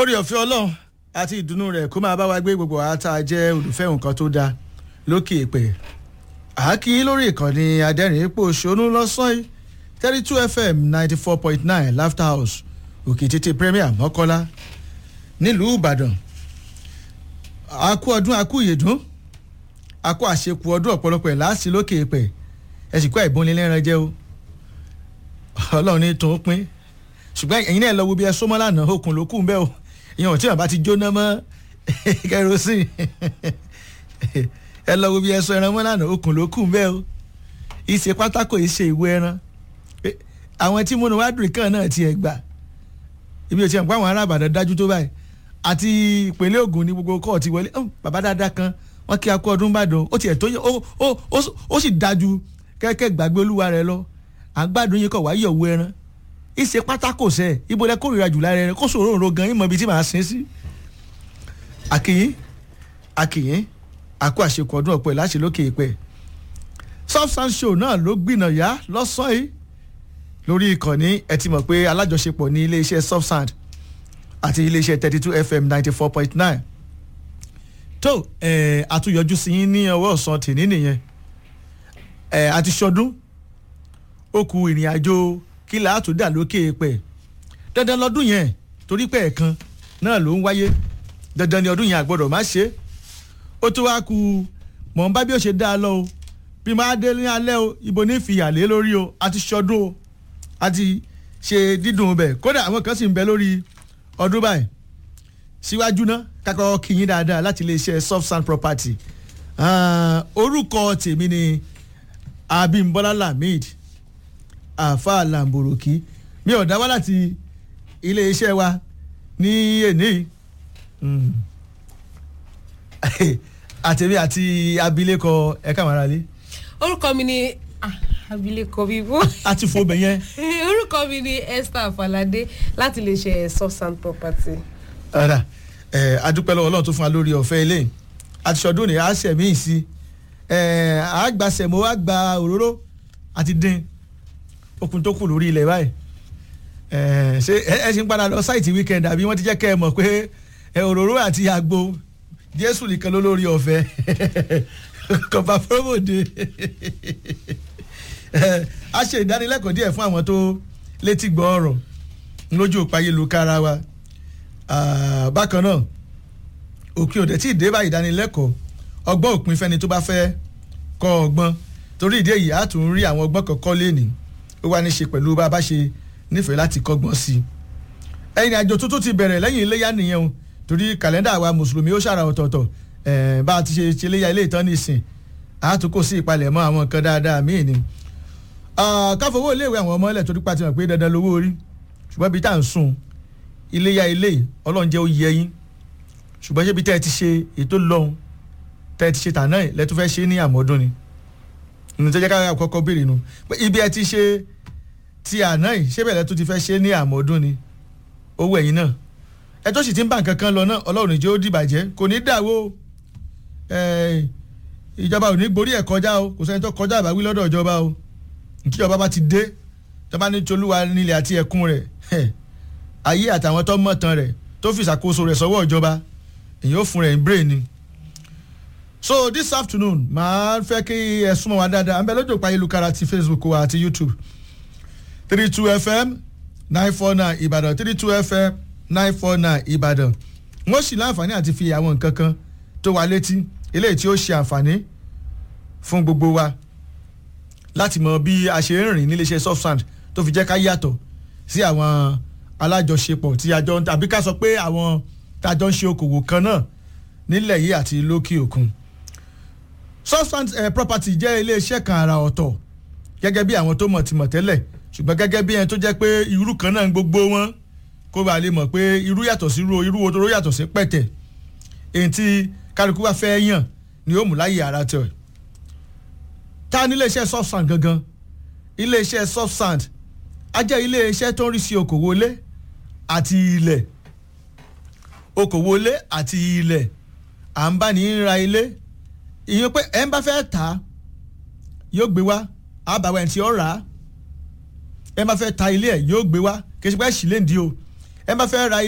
orí ọ̀fẹ́ ọlọ́run àti ìdùnnú rẹ̀ kó máa bá wa gbé gbogbo àá tá a jẹ́ olùfẹ́ nǹkan tó dáa lókè èpè àákí lórí ìkànnì adẹ́rìn ipò ṣonú lọ́sàn yìí thirty two fm ninety four point nine laughter house òkè tètè premier mọ́kọ́lá nílùú ìbàdàn àkú ọdún àkú ìyèdún àkú àṣekù ọdún ọ̀pọ̀lọpọ̀ ẹ̀ láàsì lókè èpè ẹ̀ sì kó àìbónilẹ́ran jẹ́ o ọlọ́run ní tó ń pín ṣùgbọ́n ẹ̀yin náà lọ wo bí ẹ sọ́mọ́ lánàá okùn ló kù ń bẹ́ o ìyẹn ò tí wọn bá ti jóná mọ́ kerosene ẹ lọ wo bí ẹ sọ ẹran mọ́ lánàá okùn ló kù ń bẹ́ o ìṣe pátákó ìṣe ìwé ẹran àwọn tí múnú wádùn kan náà tiẹ̀ gbà ibi ò tiẹ̀ ń pa àwọn ará àbàdàn dájú tó báyìí àti ìpínlẹ̀ Ògùn ní gbogbo kọ́ọ̀tì wọlé bàbá dáadáa kan wọ́n kí akú ọdún bàdàn ó tiẹ̀ tó yẹ ó sì dájú kẹ́kẹ́ gbàgbé olúwa rẹ lọ àgbàdo yín kọ̀ wáyé ọ̀wọ́ ẹran ìṣe pátákó sẹ ibo lẹ kórìíra jù lára rẹ kó sòrò òrò gan ìmọ̀ ibi tí màá sin sí. àkìyín àkìyín àkó àṣekù ọdún ọ̀pẹ láṣẹ lókè ìpẹ́ substance show náà ló gbìnà yá lọ́sàn-án yìí lórí ìkànnì ẹ ti mọ̀ pé alájọṣepọ̀ ní iléeṣẹ́ subsound àti iléeṣẹ́ thirty two fm ninety four point nine tó ẹ̀ àtúnyọjú sí yín ní ọwọ́ ọ̀sán tìní nìyẹn ẹ̀ àti ṣọdún ó kù ìrìn àjò kí là á tó dà lókè pẹ̀ dandan lọ́dún yẹn torí pé ẹ̀kan náà ló ń wáyé dandan ni ọdún yẹn àgbọ̀dọ̀ má ṣe ó tó wá ku mọ̀ n bá bí ó ṣe dá a lọ o bí máa dé ní alẹ́ o ibo ní fìyà lé lórí o àti ṣọdún o àti ṣe dídùn bẹ̀ kódà àwọn kan sì ń bẹ lórí ọdún báyìí síwájú náà kakọ kìyìn dáadáa láti iléeṣẹ́ soft sand property orúkọ tèmi ni Abímbọ́lá Lamid àfa làǹbòròkì mi ò dá wá láti iléeṣẹ́ wa ní èní àtẹ̀mí àti abilékọ ẹ̀ka màrálé. orúkọ mi ni abilékọ bíbó. a ti fo bẹ̀ yẹn. orúkọ mi ni Esther Falade láti lè ṣe soft sand property. ọ̀rà ẹ̀ adúpẹ́ lọ́wọ́ ọlọ́run tó fún wa lórí ọ̀fẹ́ ilé àti ṣọdún ní àṣẹ míì sí ẹ̀ àgbàṣẹ̀mọ́ àgbà òróró àti dín okùn tó kù lórí ilẹ̀ báyìí ṣé ẹ ṣe ń padà lọ sáìtì weekend àbí wọ́n ti jẹ́ kẹ́ ẹ mọ̀ pé òróró àti àgbo jésù nìkan ló lórí ọ̀fẹ́ kọ̀ọ̀bà fúrọ́mọ̀dé a ṣe ìdánilẹ́kọ̀ọ́ díẹ̀ fún àwọn tó létí gbọ́ ọ̀rọ̀ lójú òpá ayélujára wa bákan náà òpin òde tí ìdè bá ìdánilẹ́kọ̀ọ́ ọgbọ́n òpin fẹ́ni tó bá fẹ́ kọ́ ọgbọ́n torí ìdí èyí á tún rí àwọn ọgbọ́n kọ̀ọ̀kan lénìí ó wá ní ṣe pẹ̀lú bá a bá ṣe nífẹ̀ẹ́ láti kọ́gbọ́n sí i. ẹ̀yìn àjò tuntun ti bẹ̀rẹ̀ lẹ́yìn iléyà nìyẹn o torí kàlẹ́ndà wa mùsùlùmí ó ṣàrà ọ̀tọ̀ọ̀tọ̀ bá a ti ṣe ṣe iléyà ilé ìtàn nìsín a tún kò sí ìpalẹ̀mọ́ àwọn nǹkan dáadáa míì ni. káfọwọ́ iléèwé àwọn ọmọ ilẹ̀ torí pa ti mọ̀ pé dandan lówó orí ṣùgbọ́n bí tá à ń sùn iléyà ilé ọlọ́run jẹ́ ó yẹ yín ṣùgbọ́n ṣé bí tẹ́ ẹ ti ṣe ètò lọ́hùn tẹ́ ẹ ti ṣe tàná ẹ̀ lẹ́tún fẹ́ ṣe ní àmọ́dún ni nùtẹ́jẹ́ ká kọ́kọ́ béèrè nu ibi ẹ ti ṣe ti àná yìí ṣé bẹ̀rẹ̀ tó ti fẹ́ ṣe ní àmọ́dún ni owó ẹ̀yìn náà ẹ tó sì ti ń bá nǹkan kan lọ náà ọlọ́run ìjọ ó dìbàjẹ́ kò ní dàwó ìjọba ò ní gborí ẹ̀ kọjá o kò sẹ́ni tó kọjá àbáwí lọ́dọ̀ ìjọba o ìjọba bá ti dé ìjọba ní tolúwa nílẹ̀ àti ẹ̀kún rẹ̀ ayé àtàwọn tó mọ̀tàn rẹ̀ tó fi ìṣàkóso rẹ̀ sọ́wọ́ ìjọba èyí ó fún rẹ̀ ń brain ni so this afternoon màá fẹ́ kí ẹ súnmọ́ wa dáadáa à ń bẹ lójú òpá ayélujára ti facebook wa àti youtube three two fm nine four nine ìbàdàn three two fm nine four nine ìbàdàn wọ́n sì láǹfààní àti fi àwọn nǹkan kan tó wà létí eléyìí tí ó ṣe àǹfààní fún gbogbo wa láti mọ bí a ṣe ń rìn níléeṣẹ́ softsand tó fi jẹ́ ká yàtọ̀ sí àwọn alájọṣepọ̀ tí a jọ ń tàbí ká sọ pé àwọn tá a jọ ń ṣe okòwò kan náà nílẹ̀ yìí àti lókè òkun substance uh, property jẹ́ iléeṣẹ́ kan àrà ọ̀tọ̀ gẹ́gẹ́ bí àwọn tó mọ̀ ti mọ̀ tẹ́lẹ̀ ṣùgbọ́n gẹ́gẹ́ bí ẹni tó jẹ́ pé irú kan náà gbogbo wọn kó bá lè mọ̀ pé irú yàtọ̀ sí irú irú otoro yàtọ̀ sí pẹ̀tẹ̀ èyí tí kálukú wá fẹ́ yàn ni ó mú láyé ara tẹ̀ ta ní iléeṣẹ́ substance gangan iléeṣẹ́ substance á jẹ́ iléeṣẹ́ tó ń rí sí okòwò ilé àti ilẹ̀ okòwò ilé àti ilẹ̀ à ń bá ní ra ilé ìyẹn pé ẹ̀ ń bá fẹ́ tà á yóò gbé wá àbàwọ̀ ẹ̀ tí ó rà á ẹ̀ ń bá fẹ́ ta ilé ẹ̀ yóò gbé wá kì í ṣe pé ẹ̀ sì lè ń di o ẹ̀ ń bá fẹ́ ra